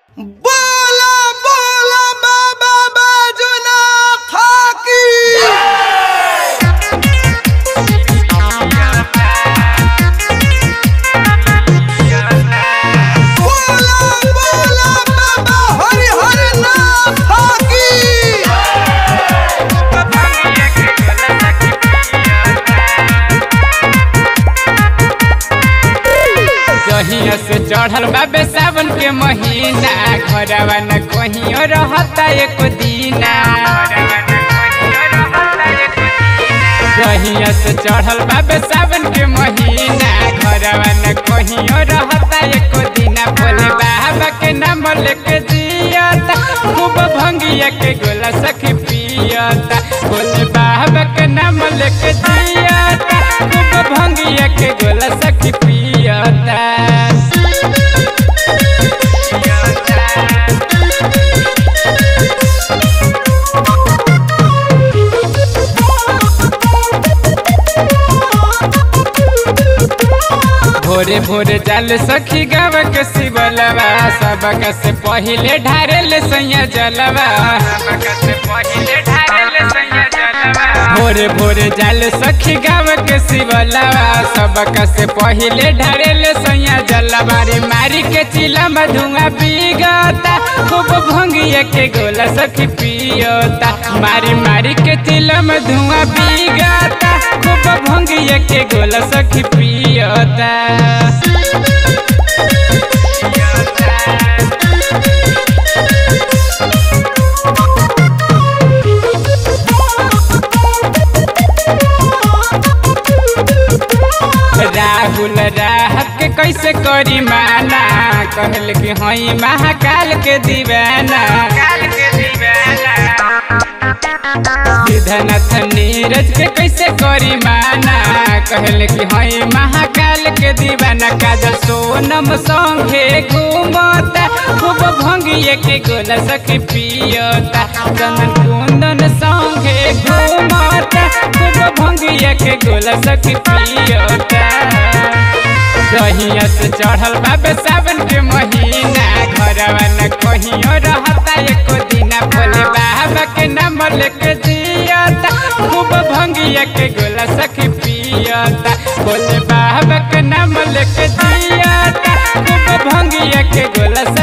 बोला बोला बाबा बाजुना थाकी बोला बोला बाबा हरि हरि नाथ थाकी जहिया से चढ़ल बाबे सावन के महीना घरवा न कहियो रहता एक दीना जहिया से चढ़ल बाबे सावन के महीना घरवा न कहियो रहता एक दीना भोले बाबा के नाम लेके जियता खूब भंगिया के गोला सखी पियता भोले बाबा के नाम लेके जियता खूब भंगिया के गोला सखी पियता भोरे भोरे जल सखी गाव के शिवलवा सबक से पहिले ढारेल सैया जलवा भोरे भोरे जल सखी गाव के शिवलवा सबक से पहिले ढारेल सैया जलवा रे मारी के चिला में धुआं पीगता खूब भंगिया के गोला सखी पियता मारी मारी के चिला में धुआं पीगता खूब भंगिया के गोला सखी पियता राहुल राहत के कैसे करी माना कहल कि हई महाकाल के दीवाना सिद्धनाथ नीरज के कैसे करी माना कहल कि हई महाकाल के दीवाना काजल सोनम संगे घूमता खूब भंगिए के गोला सखी पियता चंदन कुंदन संगे घूमता खूब भंगिए के गोला सखी पियता दहिया से चढ़ल बाबे सावन के महीना घरवा न कहियो रहता एको दिना भोले बाबा के नाम लेके जियता खूब भंगिया के गोला सखी पियता भोले बाबा के नाम लेके जियता खूब भंगिया के गोला